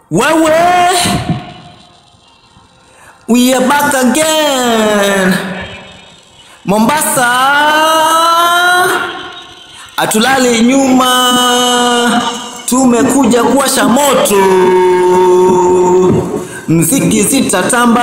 Wewe, we are back again. Mombasa, atulali nyuma, tumekuja kuwasha moto, mziki zitatamba.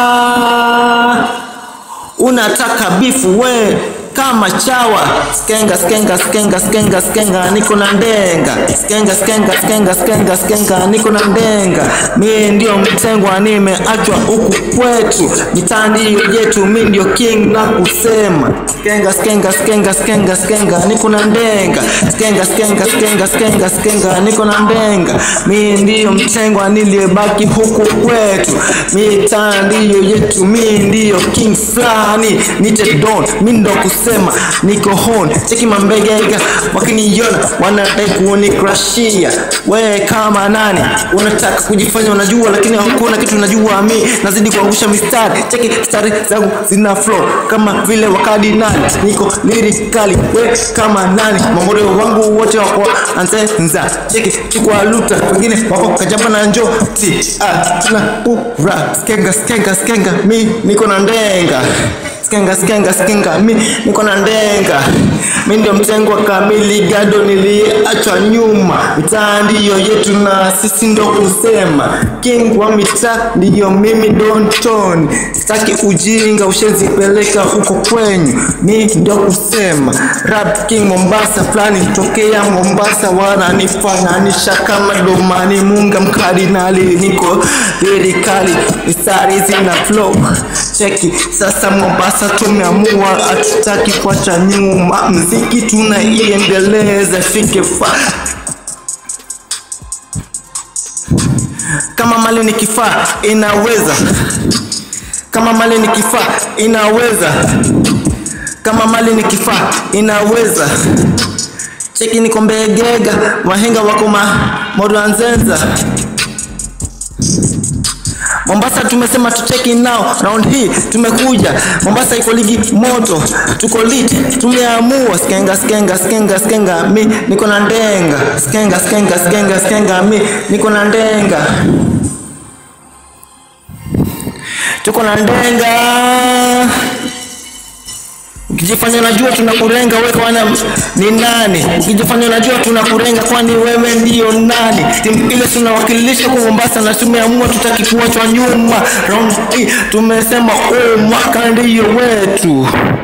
Unataka bifu we kama chawa skenga skenga skenga skenga skenga niko na ndenga skenga skenga skenga skenga skenga niko na ndenga mie ndio mtengwa nimeachwa huku kwetu mitandi yetu mi ndio king na kusema skenga skenga skenga skenga skenga niko na ndenga skenga skenga skenga skenga skenga niko na ndenga mi ndio mtengwa niliyebaki huku kwetu mitandio yetu mi ndio king fulani nite don mi ndo kusema niko hon cheki mambegega wakiniona wanadai kunikrashia we kama nani unataka kujifanya unajua lakini hakuna kitu unajua mi nazidi kuangusha mistari cheki stari zangu zina flow kama vile wakadinali niko lirikali we kama nani mamoreo wangu wote wako ansenza cheki chukwa luta wengine wako kajamba na njoti ah, tuna pura skenga skenga skenga mi niko na ndenga skenga skenga skenga mi niko na ndenga mi ndio mtengwa kamili gado niliachwa nyuma mitaa ndiyo yetu na sisi ndo kusema king wa mitaa ndiyo mimi donton sitaki ujinga ushezipeleka huko kwenyu mi ndio kusema rap king mombasa fulani tokea mombasa wananifananisha kama domani munga mkardinali niko lirikali mistari zina flow cheki sasa mombasa tumeamua hatutaki kuacha nyuma mziki tunaiendeleza fike fa kama mali ni kifaa inaweza kama mali ni kifaa inaweza kama mali ni kifaa inaweza cheki niko mbegega wahenga wako ma modanzenza Mombasa tumesema tucheki nao round hii tumekuja Mombasa iko ligi moto tuko lit tumeamua skenga skenga skenga skenga mi niko na ndenga skenga skenga skenga skenga mi niko na ndenga tuko na ndenga ukijifanya unajua tunakurenga wewe kwana ni nani ukijifanya unajua tunakurenga kwani wewe ndiyo nani timu ile tunawakilisha kwa Mombasa na tumeamua tutaki kuachwa nyuma round hii tumesema oh mwaka ndiyo wetu